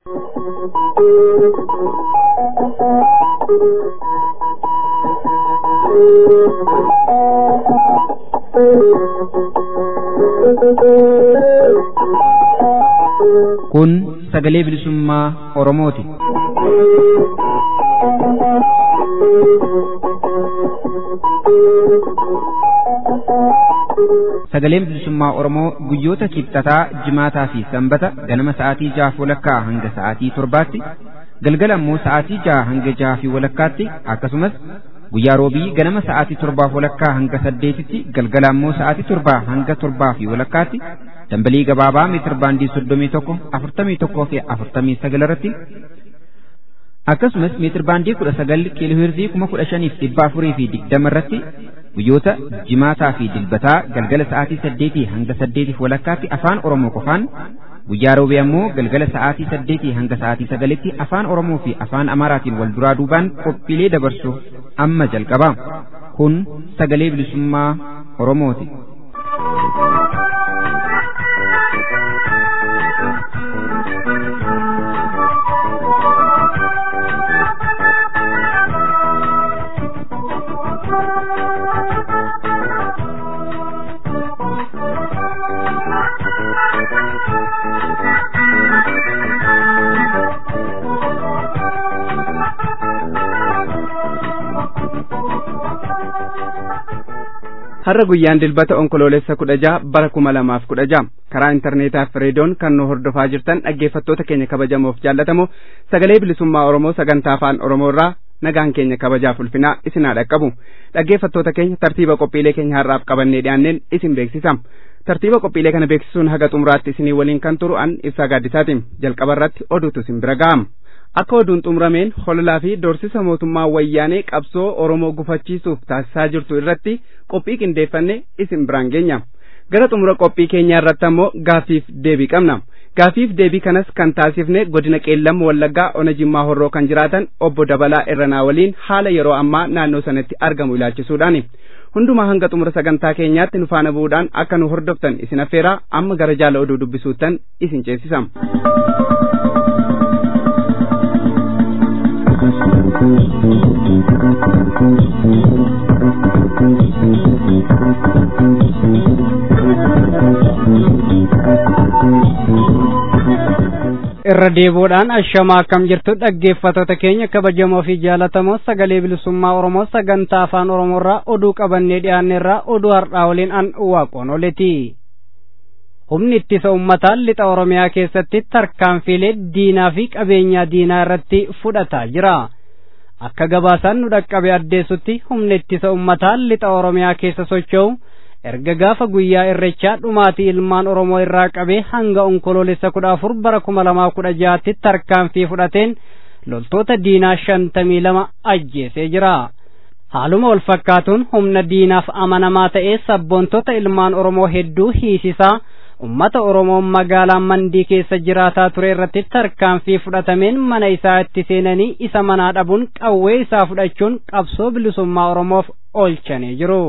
Kun sagalee bilisummaa Oromooti. Sagaleen bilisummaa Oromoo guyyoota kibxataa, jimaataa fi sanbata ganama sa'aatii jaha walakkaa hanga sa'aatii torbaatti, galgala immoo sa'aatii jaha hanga jaha fi walakkaatti akkasumas guyyaa roobii ganama sa'aatii torbaaf walakkaa hanga saddeetitti galgala immoo sa'aatii torbaa hanga torbaa fi walakkaatti dambalii gabaabaa meetir baandii soddomii tokko afurtamii tokkoo fi afurtamii sagal irratti akkasumas meetir baandii kudha sagal kiilooheerzii kuma kudha shaniif dhibba afurii fi digdama irratti guyyoota jimaataa fi dilbataa galgala sa'aatii saddeetii hanga saddeetiif walakkaatti afaan oromoo qofaan guyyaa roobii ammoo galgala sa'aatii saddeetii hanga sa'aatii sagalitti afaan oromoo fi afaan amaaraatiin wal duraa duubaan qophiilee dabarsu amma jalqaba kun sagalee bilisummaa oromooti. har'a guyyaan dilbata onkoloolessa kudha jaha bara kuma lamaaf kudha jaha karaa intarneetaaf reediyoon kan nu hordofaa jirtan dhaggeeffattoota keenya kabajamoof jaallatamoo sagalee bilisummaa oromoo sagantaa afaan oromoo irraa nagaan keenya kabajaaf ulfinaa isin haa dhaqqabu dhaggeeffattoota keenya tartiiba qophiilee keenya har'aaf qabannee dhiyaanneen isin beeksisam tartiiba qophiilee kana beeksisuun haga xumuraatti isinii waliin kan turu an ibsaa gaaddisaatiin jalqaba irratti oduutu isin bira ga'am akka oduun xumurameen hololaa fi doorsisa mootummaa wayyaanee qabsoo oromoo gufachiisuuf taasisaa jirtu irratti qophii qindeeffanne isin biraan geenya gara xumura qophii keenyaa irratti ammoo gaafiif deebii qabna gaafiif deebii kanas kan taasifne godina qeellam wallaggaa ona jimmaa horroo kan jiraatan obbo dabalaa irranaa waliin haala yeroo ammaa naannoo sanatti argamu ilaalchisuudhaani hundumaa hanga xumura sagantaa keenyaatti nu faana bu'uudhaan akka nu hordoftan isin affeeraa amma gara jaala oduu dubbisuuttan isin ceesisam. irra deebiidhaan ashamaa akkam jirtu dhaggeeffattoota keenya kabajamoo fi jaalatamoo sagalee bilisummaa oromoo sagantaa afaan oromoorraa oduu qabannee dhiyaanneerraa oduu har'aa waliin an waaqoon oleti humni ittisa ummataan lixa oromiyaa keessatti tarkaanfiilee diinaa fi qabeenyaa diinaa irratti fudhataa jira akka gabaasaan nu dhaqqabe addeessutti humni ittisa ummataan lixa oromiyaa keessa socho'u erga gaafa guyyaa irrechaa dhumaatii ilmaan oromoo irraa qabee hanga onkoloolessa kudha afur bara kuma lamaa kudha jaatti tarkaanfii fudhateen loltoota diinaa shantamii lama ajjeesee jira haaluma wal fakkaatuun humna diinaaf amanamaa ta'ee sabboontota ilmaan oromoo hedduu hiisisaa ummata oromoo magaalaa mandii keessa jiraataa ture irratti tarkaanfii fudhatameen mana isaa itti seenanii isa manaa dhabuun qawwee isaa fudhachuun qabsoo bilisummaa oromoof oolchanii jiru.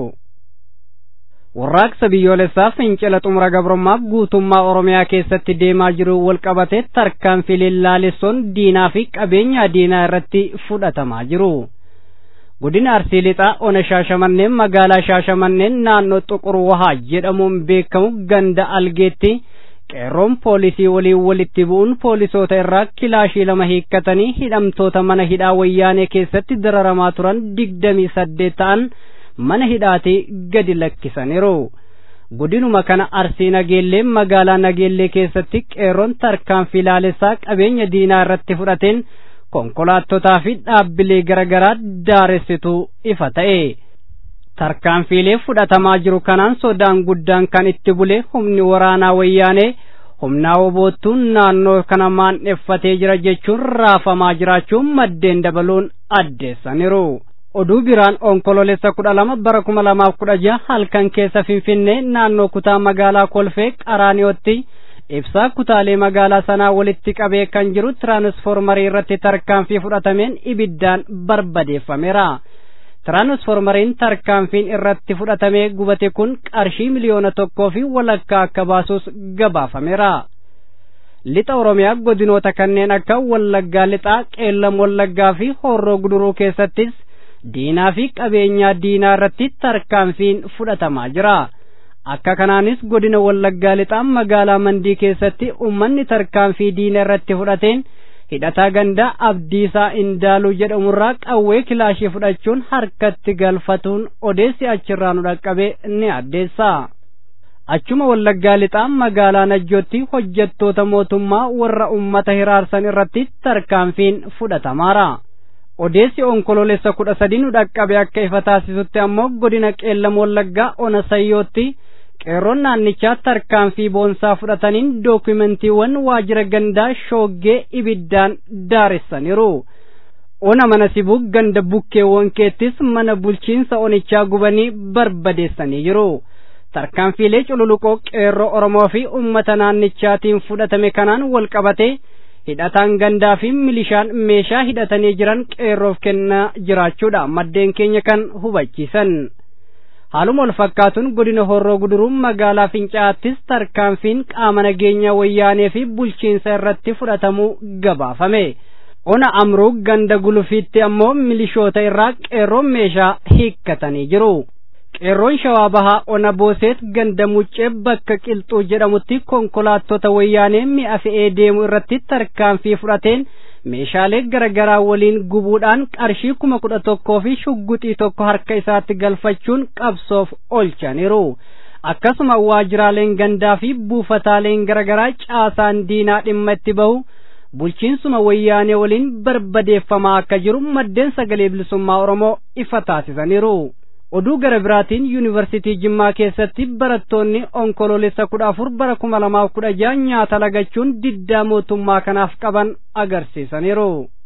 warraaqsa biyyoolessaa fincila xumura gabrummaaf guutummaa oromiyaa keessatti deemaa jiru walqabatee tarkaanfiilee laalessoon diinaa fi qabeenya diinaa irratti fudhatamaa jiru. godina arsii lixaa ona shaashamanneen magaalaa shaashamanneen naannoo xuqur wahaa jedhamuun beekamu ganda algeetti qeerroon poolisii waliin walitti bu'uun poolisoota irraa kilaashii lama hiikkatanii hidhamtoota mana hidhaa wayyaanee keessatti dararamaa turan digdamii saddeet ta'an mana hidhaatii gadi lakkisaniiru. godinuma kana arsii nageellee magaalaa nageellee keessatti qeerroon tarkaanfii laalessaa qabeenya diinaa irratti fudhateen konkolaattotaa fi dhaabbilee garaagaraa daaressitu ifa ta'e. tarkaanfiilee fudhatamaa jiru kanaan sodaan guddaan kan itti bule humni waraanaa wayyaanee humnaa woboottuun naannoo kana maandheffatee jira jechuun raafamaa jiraachuun maddeen dabaluun addeessaniiru. oduu biraan onkoloolessa kudha lama bara kuma lamaaf kudha jaha halkan keessa finfinnee naannoo kutaa magaalaa kolfee qaraaniyootti ibsaa kutaalee magaalaa sanaa walitti qabee kan jiru tiraansfoormarii irratti tarkaanfii fudhatameen ibiddaan barbadeeffameera. tiraansfoormariin tarkaanfiin irratti fudhatamee gubate kun qarshii miliyoona tokkoo fi walakkaa akka baasus gabaafameera. lixa oromiyaa godinoota kanneen akka wallaggaa lixaa qeellam wallaggaa fi horroo guduruu keessattis diinaa fi qabeenyaa diinaa irratti tarkaanfiin fudhatamaa jira akka kanaanis godina wallaggaa lixaa magaalaa mandii keessatti ummanni tarkaanfii diina irratti fudhateen hidhataa gandaa abdiisaa indaaluu jedhamurraa qawwee kilaashii fudhachuun harkatti galfatuun odeessi achirraa nu dhaqqabe ni addeessa. achuma wallaggaa lixaa magaalaa najjootti hojjettoota mootummaa warra ummata hiraarsan irratti tarkaanfiin fudhatamaara. odeessi onkoloolessa kudha sadii nu dhaqqabe akka ifa taasisutti ammoo godina qeellam wallaggaa ona sayyootti qeerroon naannichaa tarkaanfii boonsaa fudhataniin dookumentiiwwan waajjira gandaa shooggee ibiddaan daaressaniiru. ona mana sibuu ganda bukkeewwan keettis mana bulchiinsa onichaa gubanii barbadeessanii jiru. tarkaanfiilee cululuqoo qeerroo oromoo fi ummata naannichaatiin fudhatame kanaan wal qabate hidhataan gandaa fi milishaan meeshaa hidhatanii jiran qeerroof kennaa jiraachuudha maddeen keenya kan hubachiisan haaluma wal fakkaatuun godina horroo guduruu magaalaa fincaa'aattis tarkaanfiin qaama nageenyaa wayyaanee fi bulchiinsa irratti fudhatamuu gabaafame ona amruu ganda gulufiitti ammoo milishoota irraa qeerroon meeshaa hiikkatanii jiru qeerroon shawaa bahaa ona booseet ganda muccee bakka qilxuu jedhamutti konkolaattota wayyaanee mi'a fe'ee deemu irratti tarkaanfii fudhateen meeshaalee garaagaraa waliin gubuudhaan qarshii kuma kudha tokkoo fi shugguxii tokko harka isaatti galfachuun qabsoof oolchaniiru akkasuma waajjiraaleen gandaa fi buufataaleen garaagaraa caasaan diinaa dhimma itti bahu bulchiinsuma wayyaanee waliin barbadeeffamaa akka jiru maddeen sagalee bilisummaa oromoo ifa taasisaniiru. oduu gara biraatiin yuunivarsiitii jimmaa keessatti barattoonni onkoloolessa kudha afur bara kuma lamaaf kudha jaha nyaata lagachuun diddaa mootummaa kanaaf qaban agarsiisaniiru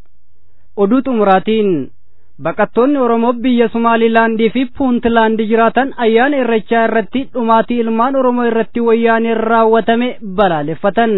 oduu xumuraatiin baqattoonni oromoo biyya sumaalilaandii fi puuntlaandii jiraatan ayyaana irrechaa irratti dhumaatii ilmaan oromoo irratti wayyaaneen raawwatame balaaleffatan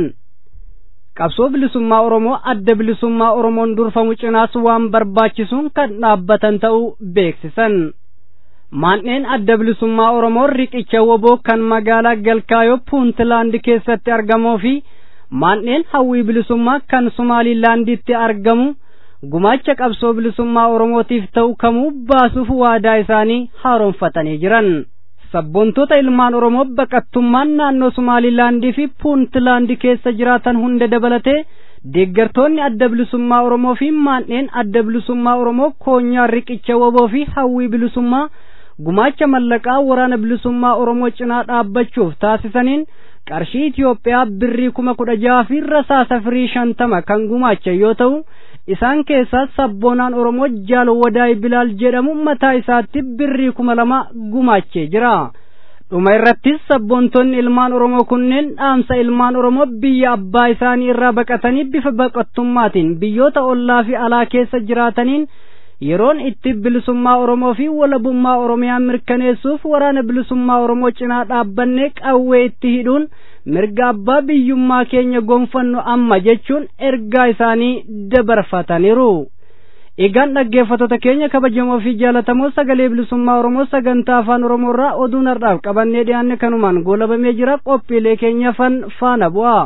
qabsoo bilisummaa oromoo adda bilisummaa oromoon durfamu cinaas waan barbaachisuun kan dhaabbatan ta'uu beeksisan maanneen adda bilisummaa oromoo riqicha woboo kan magaalaa galkaayoo puuntlaandi keessatti argamuu fi maanneen hawwii bilisummaa kan sumaalilaanditti argamu gumaacha qabsoo bilisummaa oromootiif ta'u kamuu baasuuf waadaa isaanii haaromfatanii jiran sabboontoota ilmaan oromoo baqattummaan naannoo sumaalilaandii fi puuntlaandi keessa jiraatan hunda dabalatee deeggartoonni adda bilisummaa oromoo fi maanneen adda bilisummaa oromoo koonyaa riqicha woboo fi hawwii bilisummaa gumaacha mallaqaa waraana bilisummaa oromoo cinaa dhaabbachuuf taasisaniin qarshii Itiyoophiyaa birrii kuma kudha jaha fi rasaasa firii shantama kan gumaacha yoo ta'u isaan keessaa sabboonaan oromoo jaal wadaay bilaal jedhamu mataa isaatti birrii kuma lama gumaachee jira. dhuma irrattis sabboontonni ilmaan oromoo kunneen dhaamsa ilmaan oromoo biyya abbaa isaanii irraa baqatanii bifa baqattummaatiin biyyoota ollaa fi alaa keessa jiraataniin yeroon itti bilisummaa oromoo fi walabummaa oromiyaa mirkaneessuuf waraana bilisummaa oromoo cinaa dhaabbannee qawwee itti hidhuun mirga abbaa biyyummaa keenya gonfannu amma jechuun ergaa isaanii dabarfataniiru. Egaan dhaggeeffattoota keenya kabajamoo fi jaalatamoo sagalee bilisummaa Oromoo sagantaa afaan Oromoo irraa oduu nardhaaf qabannee dhiyaanne kanumaan goolabamee jira qophiilee keenya fan faana bu'a.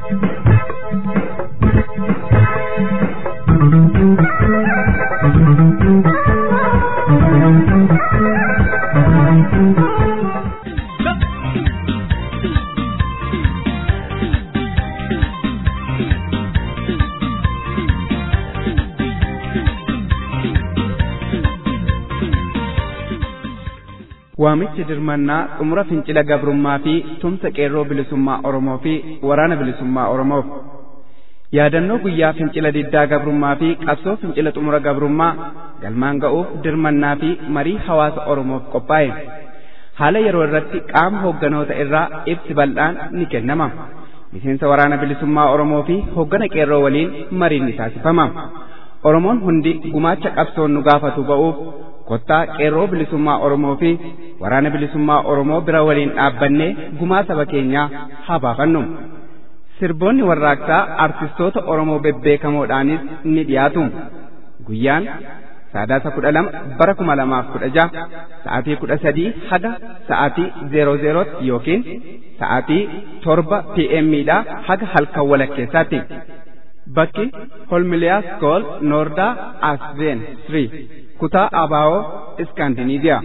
waamichi dirmannaa xumura fincila gabrummaa fi tumsa qeerroo bilisummaa oromoo fi waraana bilisummaa oromoof yaadannoo guyyaa fincila diddaa gabrummaa fi qabsoo fincila xumura gabrummaa galmaan ga'uuf dirmannaa fi marii hawaasa oromoof qophaa'e haala yeroo irratti qaama hoogganoota irraa ibsi bal'aan ni kennama miseensa waraana bilisummaa oromoo fi hooggana qeerroo waliin mariin ni taasifama oromoon hundi gumaacha qabsoon nu gaafatu ba'uuf kottaa qeerroo bilisummaa Oromoo fi waraana bilisummaa Oromoo bira waliin dhaabbannee gumaa saba keenyaa haa baafannu. Sirboonni warraaqsaa artistoota Oromoo bebbeekamoodhaanis ni dhiyaatu. Guyyaan saadaasa kudha lama bara kuma lamaaf kudha jaha sa'aatii kudha sadii haga sa'aatii zeeroo zeerootti yookiin sa'aatii torba pmdha haga halkan walakkeessaatti bakki holmiliyaas kool noordaa asveen sri kutaa abaawoo iskaandiniiviyaa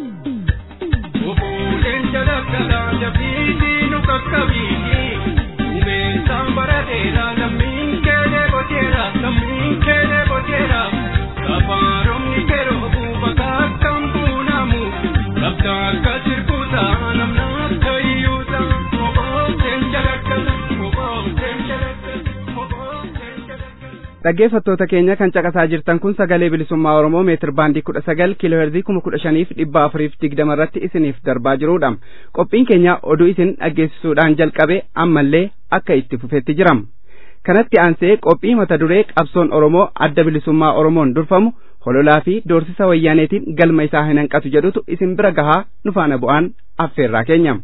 Ofuuleen jalakkalaa jabiitii nu qaqqabiiti. Uumessaan barateera lammiin keelee boceera lammiin keelee boceera. Kafaaromni keroo buufa kakkan buunamu. Labda akka sirbuuta namna akka iyyuuta. Ofuuleen jalakkalaa ofuuleen jalakkalaa ofuuleen jalakkalaa. dhaggeeffattoota keenya kan caqasaa jirtan kun sagalee bilisummaa oromoo meetir baandii kudha sagal kiiloo heerzii kuma kudha shaniif dhibba afuriif digdama irratti isiniif darbaa jirudha qophiin keenya oduu isin dhaggeessisuudhaan jalqabe ammallee akka itti fufetti jiram kanatti aansee qophii mata duree qabsoon oromoo adda bilisummaa oromoon durfamu hololaa fi doorsisa wayyaaneetiin galma isaa hin hanqatu jedhutu isin bira gahaa nu faana bu'aan affeerraa keenya.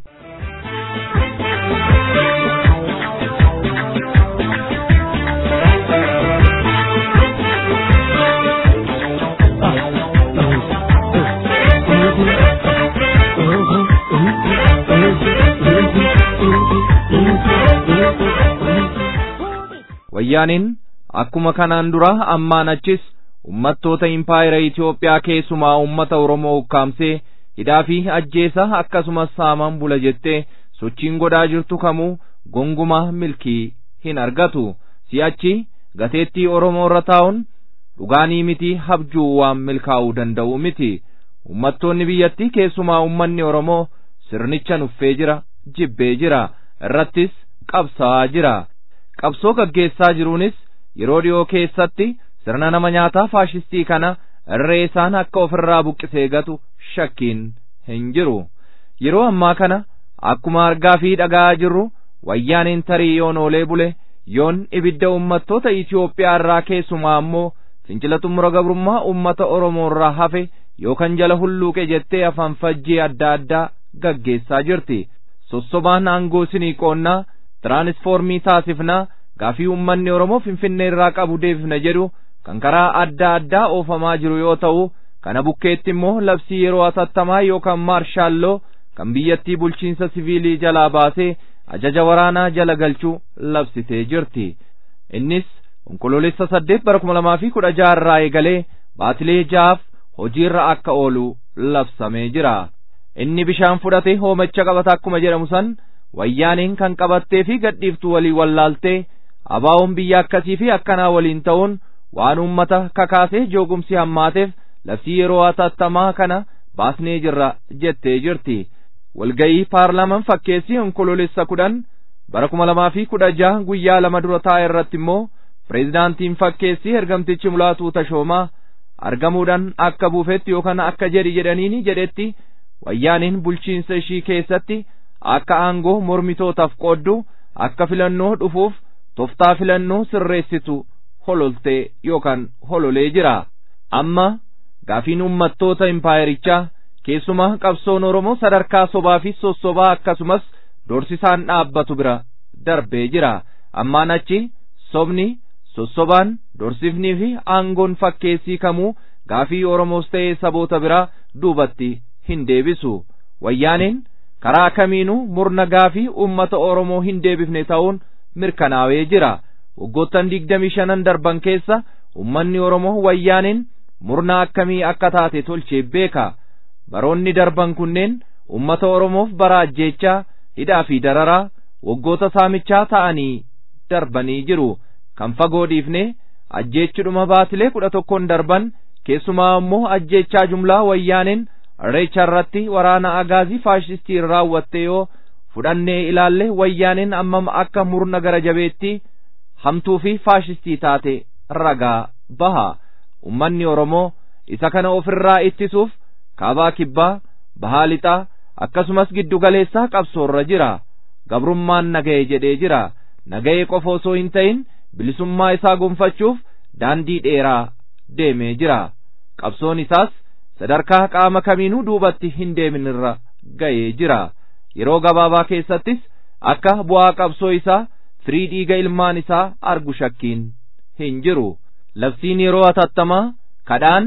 wayyaaniin akkuma kanaan dura ammaan achis ummattoota impaayera Itoophiyaa keessumaa ummata Oromoo ukkaamsee hidhaa fi ajjeesa akkasumas saaman bula jettee sochiin godhaa jirtu kamuu gongumaa milkii hin argatu si'achi gateettii Oromoo irra taa'uun dhugaanii miti habjuu waan milkaa'uu danda'u miti ummattoonni biyyattii keessumaa ummanni Oromoo sirnicha nuffee jira jibbee jira irrattis qabsaa'aa jira qabsoo gaggeessaa jiruunis yeroo dhiyoo keessatti sirna nama nyaataa faashistii kana irree isaan akka ofirraa buqqisee gatu shakkiin hin jiru yeroo ammaa kana akkuma argaa fi dhaga'aa jirru wayyaaniin tarii yoon oolee bule yoon ibidda ummattoota Itoophiyaa irraa keessumaa ammoo fincila xumura gabrummaa ummata Oromoo irraa hafe yookaan jala hulluuqe jettee afaan fajjii adda addaa gaggeessaa jirti sossobaan aangoo sinii qoonnaa tiraanisfoormii taasifnaa gaafii ummanni Oromoo Finfinnee irraa qabu deebifna jedhu kan karaa adda addaa oofamaa jiru yoo ta'u kana bukkeetti immoo labsii yeroo atattamaa yookaan maarshaalloo kan biyyattii bulchiinsa siviilii jalaa baasee ajaja waraanaa jala galchuu labsitee jirti innis onkoloolessa saddeet bara kuma lamaa fi kudha jaha irraa eegalee baatilee ja'aaf hojiirra akka oolu labsamee jira inni bishaan fudhate hoomacha qabata akkuma jedhamu san wayyaaniin kan qabattee fi gadhiiftu walii wallaaltee abaa'oon biyya akkasii fi akkanaa waliin ta'uun waan uummata kakaasee joogumsi hammaateef labsii yeroo atattamaa kana baasnee jirra jettee jirti walga'ii paarlaaman fakkeessii onkoloolessa kudhan bara kuma lamaa fi kudha jaha guyyaa lama dura taa'e irratti immoo pireezidaantiin fakkeessii ergamtichi mulaatuu tashoomaa argamuudhaan akka buufetti yookaan akka jedhi jedhaniini jedhetti wayyaaniin bulchiinsa ishii keessatti akka aangoo mormitootaaf qooddu akka filannoo dhufuuf toftaa filannoo sirreessitu hololtee yookaan hololee jira amma gaafiin ummattoota impaayerichaa keessumaa qabsoon oromoo sadarkaa sobaa fi sossobaa akkasumas doorsisaan dhaabbatu bira darbee jira ammaan achi sobni sossobaan doorsifnii fi aangoon fakkeessii kamuu gaafii oromoos ta'ee saboota biraa duubatti hin deebisu wayyaaniin karaa kamiinuu murna gaafii ummata oromoo hin deebifne ta'uun mirkanaa'ee jira waggoottan digdamii shanan darban keessa ummanni oromoo wayyaaniin murna akkamii akka taate tolchee beeka baroonni darban kunneen ummata oromoof bara ajjeechaa hidhaa fi dararaa waggoota saamichaa ta'anii darbanii jiru kan fagoo dhiifne ajjeechudhuma baatilee kudha tokkoon darban keessumaa ammoo ajjeechaa jumlaa wayyaaniin irreecha irratti waraana agaazii faashistii raawwatte yoo fudhannee ilaalle wayyaaniin ammam akka murna gara jabeetti hamtuu fi faashistii taate ragaa baha ummanni oromoo isa kana ofirraa ittisuuf kaabaa kibbaa bahaa lixaa akkasumas giddu galeessaa qabsoorra jira gabrummaan naga'e jedhee jira naga'e qofa osoo hin ta'in bilisummaa isaa gonfachuuf daandii dheeraa deemee jira qabsoon isaas sadarkaa qaama kamiinuu duubatti hin deeminirra ga'ee jira yeroo gabaabaa keessattis akka bu'aa qabsoo isaa firii dhiiga ilmaan isaa argu shakkiin hin jiru labsiin yeroo atattamaa kadhaan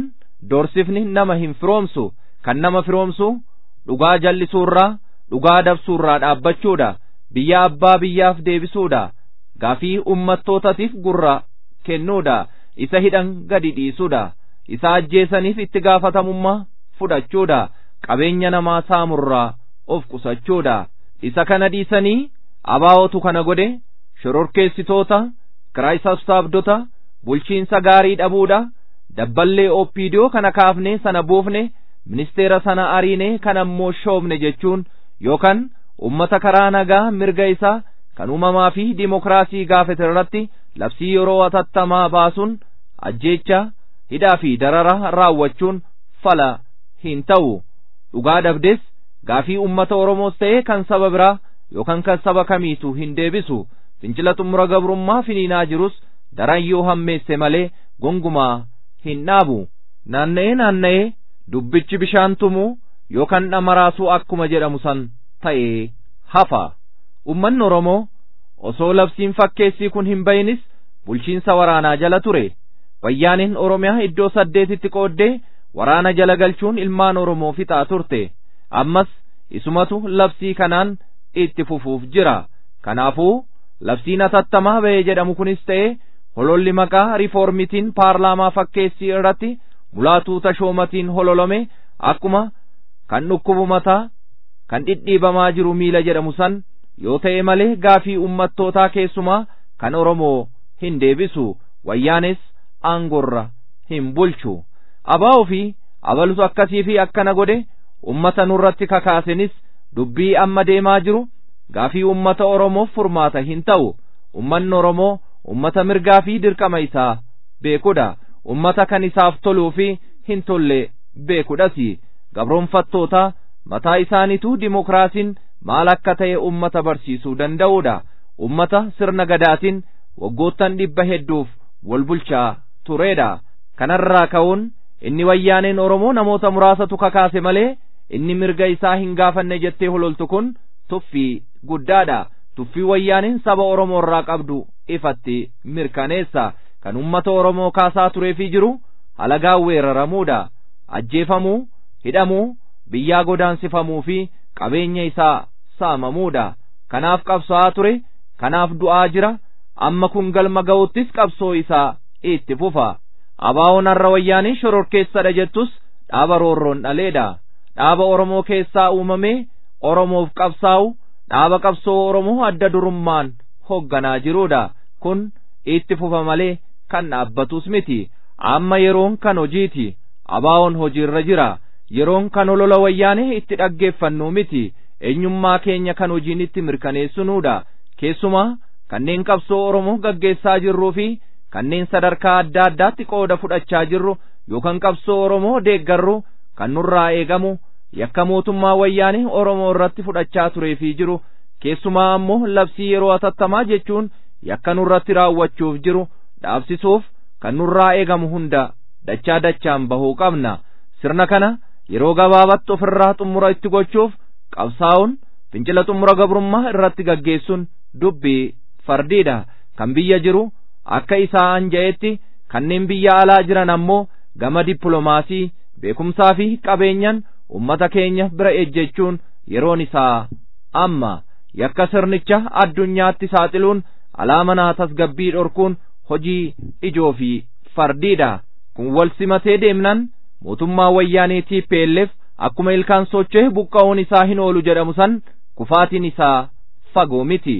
doorsifni nama hin firoomsu kan nama firoomsu dhugaa jal'isuurraa dhugaa dabsuurraa dhaabbachuudha biyya abbaa biyyaaf deebisuudha gaafii ummattootaatiif gurra kennuudha isa hidhan gadi dhiisuudha isa ajjeesaniif itti gaafatamummaa fudhachuudha qabeenya namaa saamurraa of qusachuudha isa kana dhiisanii abaa'otu kana godhe shororkeessitoota kiraayisastaabdota bulchiinsa gaarii dhabuudha dabballee oppiidiyoo kana kaafne sana buufne ministeera sana ariine kan ammoo shoobne jechuun yookaan ummata karaa nagaa mirga isaa kan uumamaa fi dimokiraasii gaafate irratti labsii yeroo atattamaa baasuun ajjeecha hidhaa fi darara raawwachuun fala hin ta'u dhugaa dabdes gaafii ummata oromoos ta'e kan saba biraa yookaan kan saba kamiitu hin deebisu fincila xumura gabrummaa finiinaa jirus daran yoo hammeesse malee gongumaa hin dhaabu naanna'ee naanna'ee dubbichi bishaan tumuu yookaan dhamaraasuu akkuma jedhamu san ta'ee hafa ummanni oromoo osoo labsiin fakkeessii kun hin bayinis bulchiinsa waraanaa jala ture wayyaaniin oromiyaa iddoo saddeetitti qooddee waraana jala galchuun ilmaan oromoo fixaa turte ammas isumatu labsii kanaan itti fufuuf jira kanaafuu labsiin atattamaa ba'ee jedhamu kunis ta'e hololli maqaa riiformitiin paarlaamaa fakkeessii irratti mulaatuu tashoomatiin hololame akkuma kan dhukkubu mataa kan dhidhiibamaa jiru miila jedhamu san yoo ta'e malee gaafii ummattootaa keessumaa kan oromoo hin deebisu wayyaanes aangorra hin bulchu abaa'oo fi abalutu akkasii fi akkana godhe ummata nurratti kakaasenis dubbii amma deemaa jiru gaafii ummata oromoof furmaata hin ta'u ummanni oromoo ummata mirgaa fi dirqama isaa beekudha ummata kan isaaf toluu fi hin tolle beekudhasi gabroonfattoota mataa isaaniitu dimokiraasiin maal akka ta'e ummata barsiisuu danda'udha ummata sirna gadaatiin waggoottan dhibba hedduuf wal bulchaa tureedha kanarraa ka'uun inni wayyaaneen oromoo namoota muraasatu kakaase malee inni mirga isaa hin gaafanne jettee hololtu kun tuffii guddaadha tuffii wayyaaneen saba oromoo irraa qabdu ifatti mirkaneessa kan ummata oromoo kaasaa tureefii jiru halagaan weeraramuudha ajjeefamuu hidhamuu biyyaa godaansifamuu fi qabeenya isaa saamamuudha kanaaf qabsaa'aa ture kanaaf du'aa jira amma kun galma ga'uttis qabsoo isaa itti fufa abaawoon har'a wayyaanii shororkeessadha jettus dhaaba roorroon dhaleedha dhaaba oromoo keessaa uumamee oromoof qabsaa'u dhaaba qabsoo oromoo adda durummaan hoogganaa jiruudha kun itti fufa malee kan dhaabbatus miti amma yeroon kan hojiiti abaawoon hojiirra jira yeroon kan olola wayyaanee itti dhaggeeffannu miti eenyummaa keenya kan hojiin itti mirkaneessinuudha keessumaa kanneen qabsoo oromoo gaggeessaa jirruu fi kanneen sadarkaa adda addaatti qooda fudhachaa jirru yookaan qabsoo oromoo deeggarru kan nurraa eegamu yakka mootummaa wayyaanee oromoo irratti fudhachaa tureefii jiru keessumaa ammoo labsii yeroo atattamaa jechuun yakka nurratti raawwachuuf jiru dhaabsisuuf kan nurraa eegamu hunda dachaa dachaan bahuu qabna sirna kana yeroo gabaabatti ofirraa xumura itti gochuuf qabsaa'uun fincila xumura gabrummaa irratti gaggeessuun dubbii fardiidha kan biyya jiru akka isaa anja'etti kanneen biyya alaa jiran ammoo gama dippiloomaasii beekumsaa fi qabeenyan ummata keenya bira ejjechuun yeroon isaa amma yakka sirnicha addunyaatti saaxiluun alaamanaa tasgabbii dhorkuun hojii ijoo fi fardiidha kun wal simatee deemnan mootummaa wayyaanee TPLF akkuma ilkaan socho'e buqqa'uun isaa hin oolu jedhamu san kufaatiin isaa fagoo miti.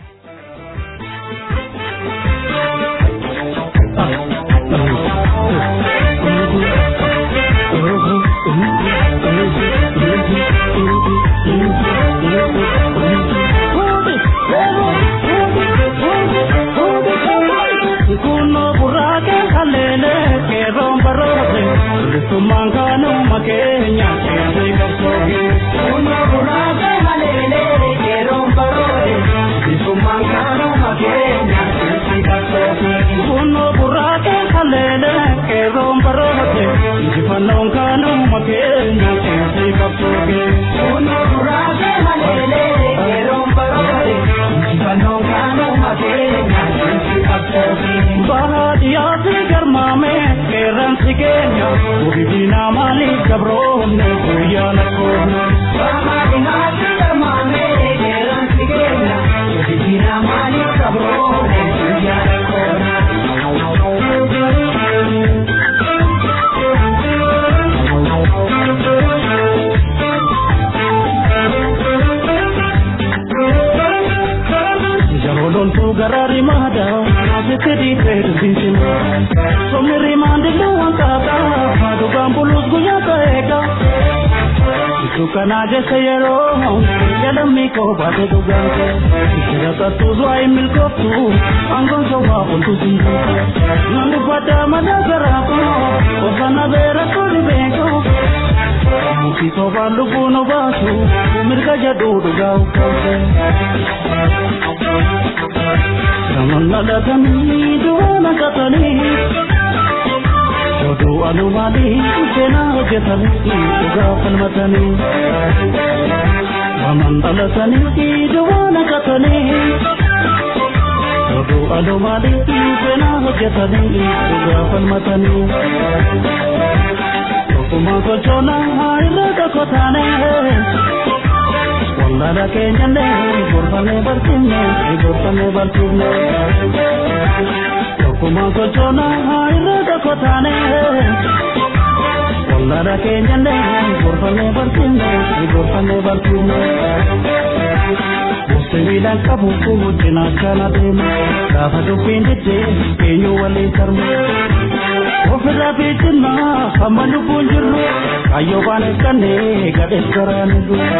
Sumangano makenya kaya kapsoge Una buraka halele kero parode Sumangano makenya kaya kapsoge Uno buraka halele kero parode Sifanongano makenya kaya kapsoge Uno buraka halele kero parode Sifanongano makenya kaya kapsoge Bahadiya se garma tilmaame qeerransi keenya guddina maaliif gabroomne guyyaa lakkoofne. Baamaadinaatti tilmaame qeerransi keenya guddina maaliif gabroomne guyyaa Jalolontu garari mada, asete di tedu bisima. Somni mandi luwan kaka, madu gambulus guya kaeka. Itu kana jese yero, yalam mi ko bate tu ganke. Kira katu zuai mil kotu, angkong soba untu sindu. Nandu pada mana garako, osana bera kuli beko. Muki soba lubu no basu, mirga jadu duga ukase. Ramalladhatanii du'aana qatanii oduu anumaanii seenaa hojjetanii dhugaa falmatanii Waman dhalatanii du'aana qatanii oduu anumaanii seenaa hojjetanii dhugaa falmatanii Tokkummaa gochoonaa irra tokko taanee Wallala keenyalle gorfame barsiifne gorfame barsiifne Tokkuma gochoona irra tokko taane Wallala keenyalle gorfame barsiifne gorfame barsiifne Sibiilaan qabu guddina akkana deema gaafa dubbiin diddee eenyu waliin sarmu ofirraa fiicinna hamma lubbuun jirru kayyoo waan eeggannee gadhees garaan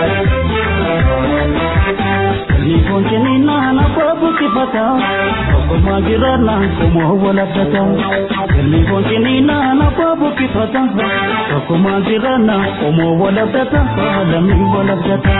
Ni foncini nana babu kifata Okuma girana kumo wala data Ni foncini nana babu kifata Okuma girana kumo wala data Lami wala data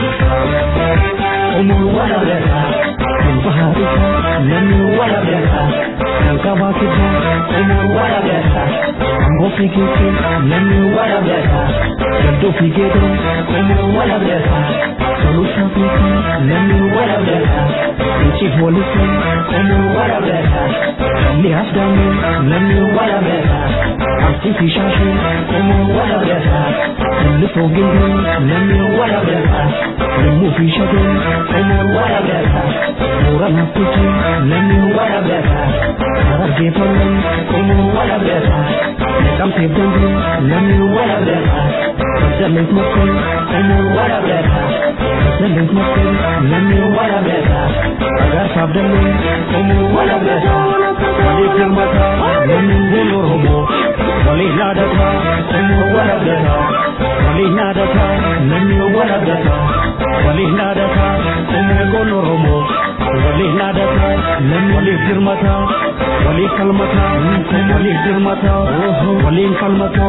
Kumo wala data Kumpaharika Lami wala data Nangkawa kita Kumo wala data Ambo fikike Lami wala data Gado fikike Kumo wala data Solution people, let me what up there. The chief will listen, let me what up there. Let me have done it, let me what up there. I'm still fish and shit, let me what up there. The little giving, let me what up there. The move fish again, let me what up there. Mura na puti, let me what up there. Ara give for me, let me what up there. Come save them, let me what up there. Just make my call, let me what up there. Lending smoking, lending wala beta. Agar sabdalin, kumu wala beta. Wali firmata, lending bulu homo. Wali nadata, kumu wala beta. Wali nadata, lending wala beta. Wali nadata, kumu bulu homo. Wali nadata, lending wali firmata. Wali kalmata, kumu wali firmata. Wali kalmata.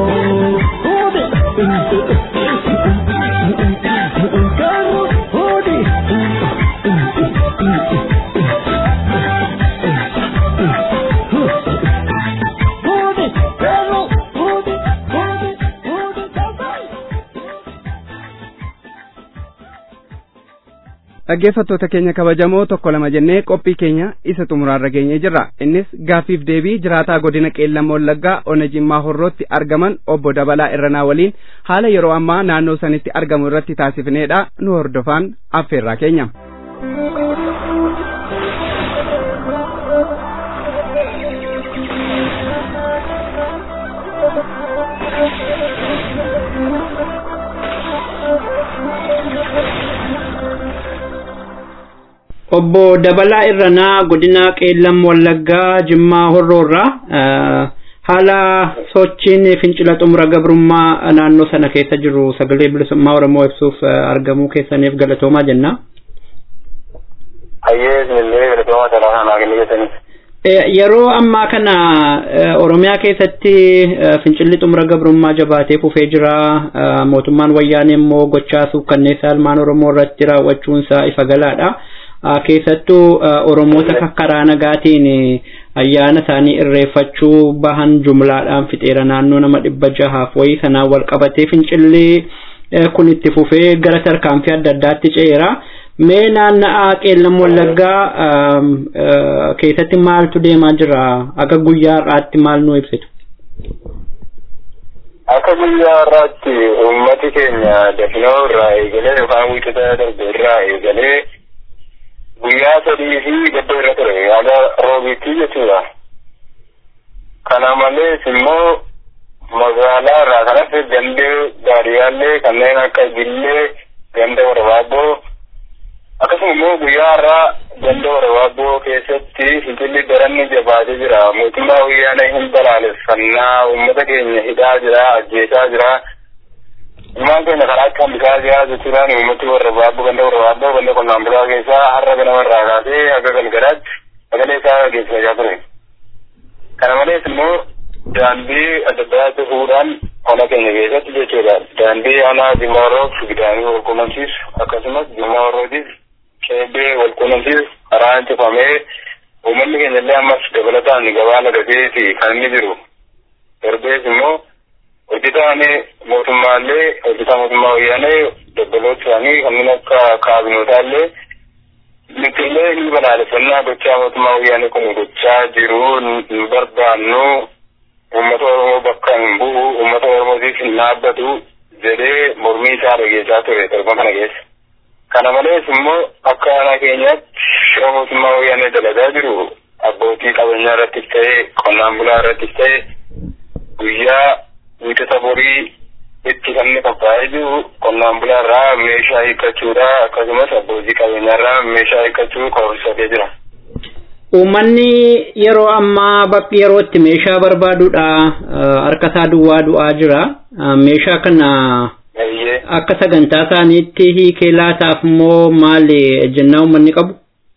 dhaggeeffattoota keenya kabajamoo tokko lama jennee qophii keenya isa xumuraarra geenyee jirra innis gaaffiif deebii jiraataa godina qeellam wallaggaa ona jimmaa horrootti argaman obbo dabalaa irranaa waliin haala yeroo ammaa naannoo sanitti argamu irratti taasifneedha nu hordofaan affeerraa keenya. obbo Dabalaa Irranaa godina Qeellam Wallaggaa Jimmaa Horroorraa haala sochiin fincila xumura gabrummaa naannoo sana keessa jiru sagalee bilisummaa Oromoo ibsuuf argamuu keessaniif galatoomaa jenna. Ayyee isinillee galatoomaa talaafaa naa kennuu keessaniif. Yeroo ammaa kana Oromiyaa keessatti fincilli xumura gabrummaa jabaatee kufee jira. Mootummaan wayyaanee immoo gochaa suukkanneessaa ilmaan Oromoo irratti raawwachuunsaa ifa galaadha. keessattuu oromoota karaa nagaatiin ayyaana isaanii irreeffachuu bahan jumlaadhaan fixeera naannoo nama dhibba jahaaf wayii sanaan wal qabatee fincillee kun itti fufee gara tarkaanfii adda addaatti ce'eera. Mee naanna'aa qeellam wallaggaa keessatti maaltu deemaa jira? Akka guyyaa har'aatti maal nu ibsitu? Akka guyyaa har'aatti uummati keenya dafinoo irraa eegalee yookaan wiixata darbe irraa eegalee guyyaa sadii fi gadda irra ture haga roobiitti jechuudha. Kana malees immoo magaalaa irraa kanas gandee baadiyyaallee kanneen akka Gillee, ganda Warbaabboo akkasuma immoo guyyaa har'aa ganda Warbaabboo keessatti fincilli daranni jabaatee jira. Mootummaa wayyaanee hin balaaleffannaa uummata keenya hidhaa jira, ajjeesaa jira. Ilmaan keenya karaa akka hambisaa jira jechuudhaan uummati Warbaabboo ganda Warbaabboo ganda qonnaan bulaa keessaa har'a ganama irraa kaasee haga galgalaatti sagalee isaa geessisaa ture. Kana malees immoo daandii adda addaa cufuudhaan ona keenya keessatti jechuudha. Daandii onaa Jimaaroof gidaanii wal quunnamsiisu akkasumas Jimaarootiif qeebee wal quunnamsiisu karaan cufamee uummanni keenya illee ammas dabalataan gabaa lagateeti kan inni jiru. Darbees immoo hojjetaan mootummaallee hojjetaa mootummaa wayyaanee dabbaloota isaanii kanneen akka kaabinotaallee nuti illee ni balaaleffannaa gochaa mootummaa wayyaanee kun gochaa jiru hin barbaannu uummata oromoo bakka hin bu'u uummata oromootiif hin dhaabbatu jedhee mormii isaa dhageessaa ture darba kana keessa. Kana malees immoo akka aanaa keenyaatti shira mootummaa wayyaanee dalagaa jiru abbootii qabeenyaa irrattis ta'e qonnaan bulaa irrattis ta'e guyyaa wiixata borii itti kan inni qophaa'ee jiru qonnaan bulaa irraa meeshaa hiikkachuudha akkasumas abbootii qabeenyaa irraa meeshaa hiikkachuu koorsifatee jira. Uummanni yeroo ammaa bakki yeroo itti meeshaa barbaaduudha harka isaa duwwaa du'aa jira. Meeshaa kana akka sagantaa isaaniitti hiikee laataaf immoo maali jennaa uummanni qabu?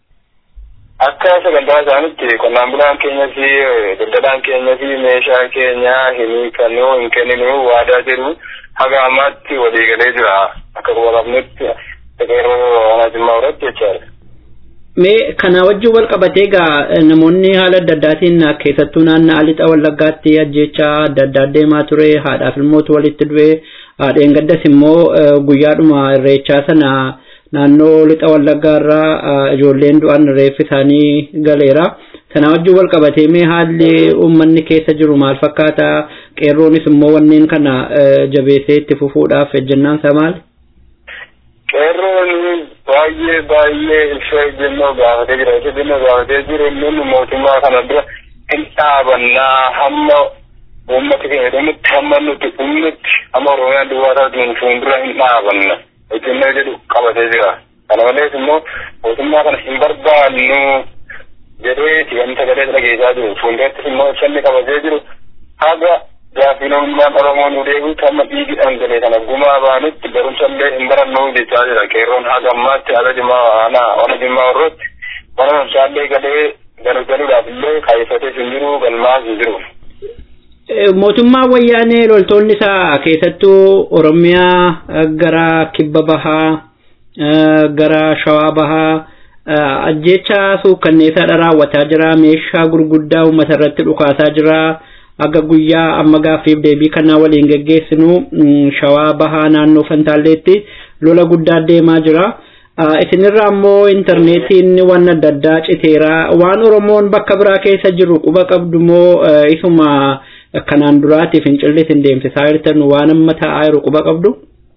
Akka sagantaa isaaniitti qonnaan bulaan keenyas daldalaan keenyas meeshaa keenya hin hiikannu hin kenninu waadaa jedhu haga ammaatti walii galee jira akka qabamnetti yeroo aanaa jimmaa irratti jechaadha. Mee kana wajjin wal qabatee egaa namoonni haala adda addaatiin keessattuu naannoo lixa wallaggaatti ajjeechaa adda addaa deemaa ture haadhaaf ilmootu walitti du'e haadheen gaddas immoo guyyaadhuma irreechaa sana naannoo lixa wallaggaa irraa ijoolleen du'an reeffi isaanii galeera. Kana wajjin wal qabatee mee haalli uummanni keessa jiru maal fakkaata qeerroonis immoo wanneen kana jabeessee itti fufuudhaaf ejjennaan isaa maali? Qeerroon baay'ee baay'ee ibsa ejjennoo gaafatee jira. Ibsa ejjennoo gaafatee jiru inni mootummaa kana dura hin dhaabannaa hamma uummata keenya dhumutti hamma nuti dhumnutti hamma Oromiyaan duwwaa taatuun fuuldura hin dhaabanna. Ejjennoo jedhu qabatee jira. Kana malees immoo mootummaa kana hin barbaannu jedhee si'an sagalee dhageessaa jiru. Fuuldurattis immoo ibsanni qabatee jiru haga gaafiinummaan Oromoo nu deebi'u amma dhiigi dhangalee kana gumaa baanutti barumsallee hin barannu jechaa jira. Qeerroon haga ammaatti haga jimaa aanaa ona jimaa warrooti mana barumsaallee galee galuudhaaf illee kaayyeffatee hin jiru galmaas hin jiru. Mootummaa wayyaanee loltoonni isaa keessattuu Oromiyaa gara kibba bahaa gara shawaa bahaa ajjeechaa suukkanneessaadha raawwataa jira meeshaa gurguddaa uummata irratti dhukaasaa jira. akka guyyaa amma gaaffiif deebii kanaa waliin geggeessinu shawaa bahaa naannoo fantaalleetti lola guddaa deemaa jira. Isinirraa immoo intarneetiin waan adda addaa citeera. Waan Oromoon bakka biraa keessa jiru quba qabdu moo isuma kanaan duraatiif fincilli isin deemsisaa jirtan waan amma taa'aa jiru quba qabdu?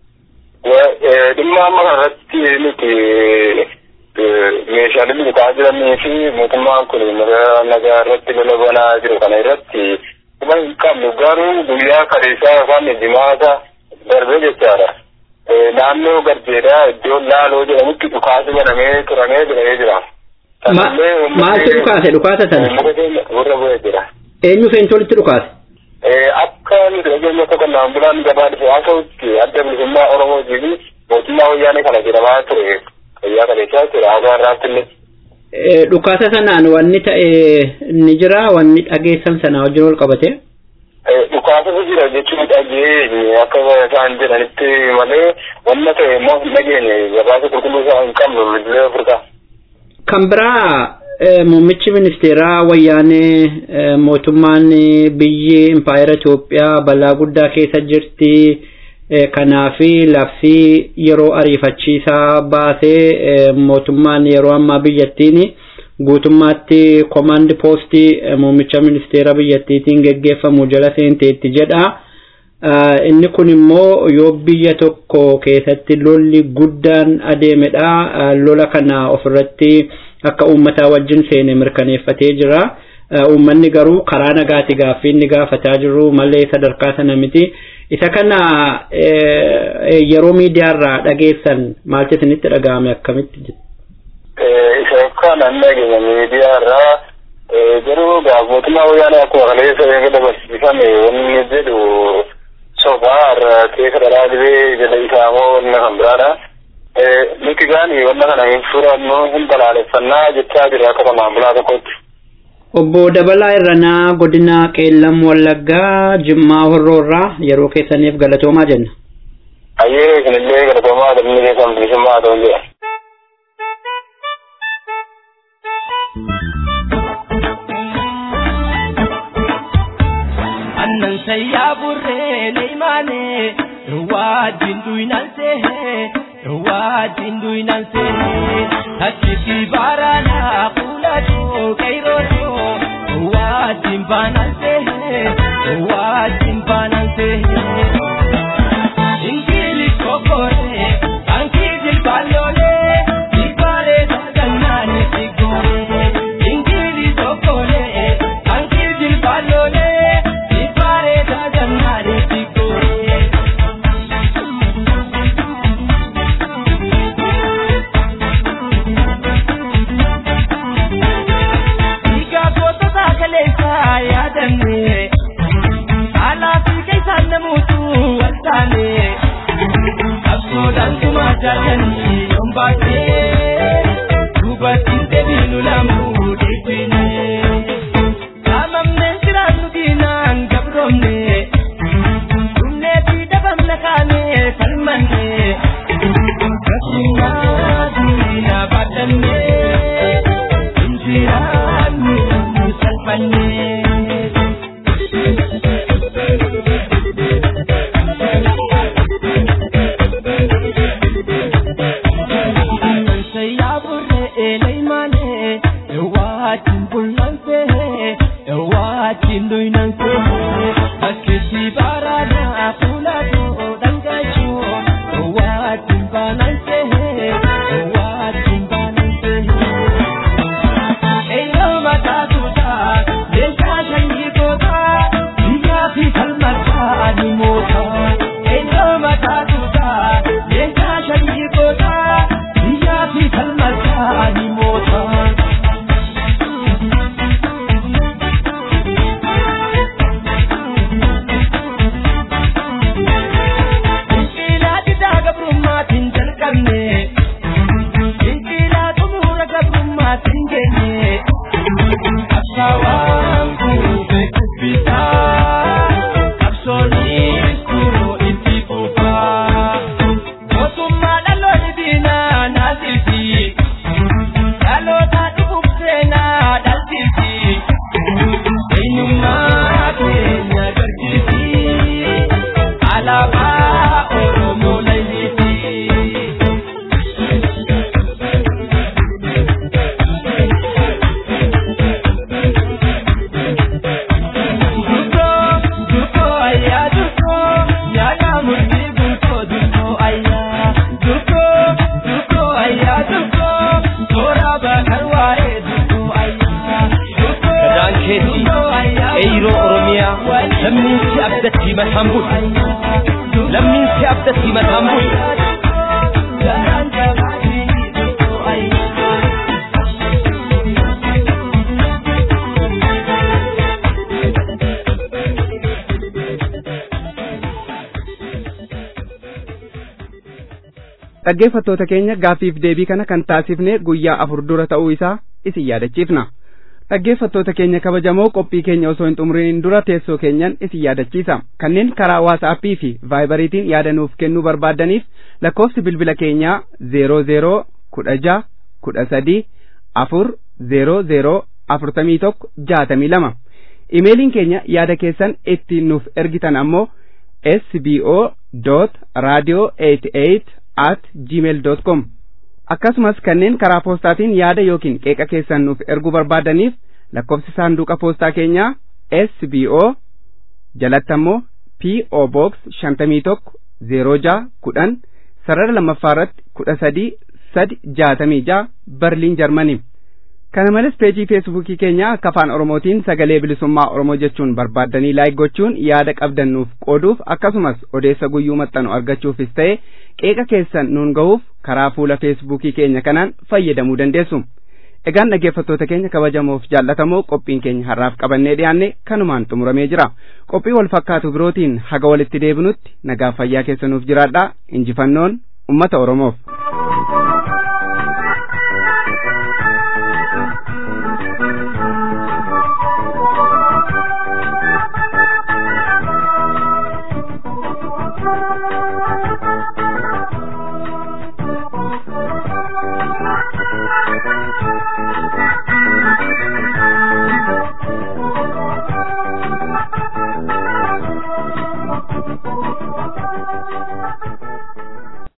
Dhimma amma kanarratti nuti meeshaaleen bitaa jiranii fi mootummaan kun nagaa irratti lola banaa jiru kana irratti kuma hin qabnu garuu guyyaa kaleessaa yookaan jimaata darbee jechaadha. Naannoo garjeedhaa iddoo laaloo jedhamutti dhukaasi banamee turamee jedhamee jira. Maaltu dhukaase dhukaasa sana? Muka keenya gurra bu'ee jira. Eenyu feentu walitti dhukaase? Akka nuti dhageenya akka qonnaan bulaan gabaa dhufe haa ta'utti adda bilisummaa Oromootii fi mootummaa wayyaanee kana jedhamaa ture guyyaa kaleessaa jechuudha haga har'aatti illee. dhukaasa sanaan wanni ta'e ni jira wanni dhageessan sana wajjin wal qabate. Dhukaasatu jira jechuun dhageenye akka isaan jedhanitti malee wanna ta'e immoo hin dhageenye gabaasa qulqulluu isaa hin qabnu bilbilee ofirraa. Kan biraa muummichi ministeeraa wayyaanee mootummaan biyyi impaayera Itoophiyaa balaa guddaa keessa jirti. kanaafi labsii yeroo ariifachiisaa baasee mootummaan yeroo ammaa biyyattiin guutummaatti komaandi poostii muummicha ministeera biyyattiitiin geggeeffamu jala seenteetti jedha. Inni kun immoo yoo biyya tokko keessatti lolli guddaan adeemedha. Lola kana ofirratti akka uummataa wajjin seene mirkaneeffatee jira. Uummanni garuu karaa nagaati gaaffii inni gaafataa jiru malee sadarkaa sana miti. Isa kana yeroo miidiyaarraa dhageessan maaltu isinitti dhaga'ame akkamitti jiru? Isa kana dhageenye miidiyaarraa garuu mootummaa wayyaanee akkuma kaleessa eega dabarsiifame wanni jedhu sobaa irraa keessa dharaa dhibee jala isaa moo wanna kan biraadha. Nuti gaani wanna kana hin furannu hin balaaleffannaa jechaa jira akka qonnaan bulaa tokkotti. Obbo Dabalaa Irranaa godina Qeellam Wallaggaa Jimmaa Horroorraa yeroo keessaniif galatoomaa jenna. Ayyee isinillee galatoomaa damni keessan bilisummaa haa ta'u jedha. annan sayyaa burree leeymaane wajjin duynanse wajjin duynanse achitti baaraana kuulatoo kayrooto wajjin baananse wajjin baananse ingili kokore ankii jilbaalloolee jilbaalee sagannaani siggoore ingili kokore ankii jilbaalloolee jilbaalee sagannaani siggoore. Dhiigaa gootota kaleessaa yaadanne alaa fi keessaan namuutu waltaane qabsoodhaan tumaa jaallanii yoon baatee dubartiin deebiinu lamuu deebine saamamneen jiraannu diinaan gabroomne dhumnee fi dhabamna kaanee falmanne rakkina diina baadhannee injiraannu salphannee. Alaabaa Oromoo Layitii. Eeyiroo Oromiyaa lammiin si abdatti mataan bulu. Lammiin si abdatti mataan bulu. dhaggeeffattoota keenya gaaffiif deebii kana kan taasifne guyyaa afur dura ta'uu isaa isin yaadachiifna dhaggeeffattoota keenya kabajamoo qophii keenya osoo hin xumuriin dura teessoo keenyan isin yaadachiisa kanneen karaa waasaappii fi vaayibariitiin yaada nuuf kennuu barbaaddaniif lakkoofsi bilbila keenyaa zeeroo zeeroo kudha jaha kudha sadii afur zeeroo zeeroo afurtamii tokko jaatamii lama imeeliin keenya yaada keessan ittiin nuuf ergitan ammoo sbo dot radio eighty eight at gmail dot com akkasumas kanneen karaa poostaatiin yaada yookiin qeeqa keessan nuuf erguu barbaadaniif lakkoofsi saanduqa poostaa keenyaa SBO jalatti ammoo PO Box shantamii tokko zeeroo jaha kudhan sarara lammaffaa irratti kudha sadii sadi jaatamii jaha Berliin Jarmanii. Kana malees peejii feesbuukii keenya akka afaan Oromootiin sagalee bilisummaa Oromoo jechuun barbaaddanii laayik gochuun yaada qabdan nuuf qooduuf akkasumas odeessa guyyuu maxxanu argachuufis ta'e qeeqa keessan nuun gahuuf karaa fuula feesbuukii keenya kanaan fayyadamuu dandeessu. Egaan dhaggeeffattoota keenya kabajamoof jaallatamoo qophiin keenya har'aaf qabannee dhiyaanne kanumaan xumuramee jira. Qophii wal fakkaatu birootiin haga walitti deebinutti nagaa fayyaa keessanuuf jiraadhaa injifannoon ummata Oromoof.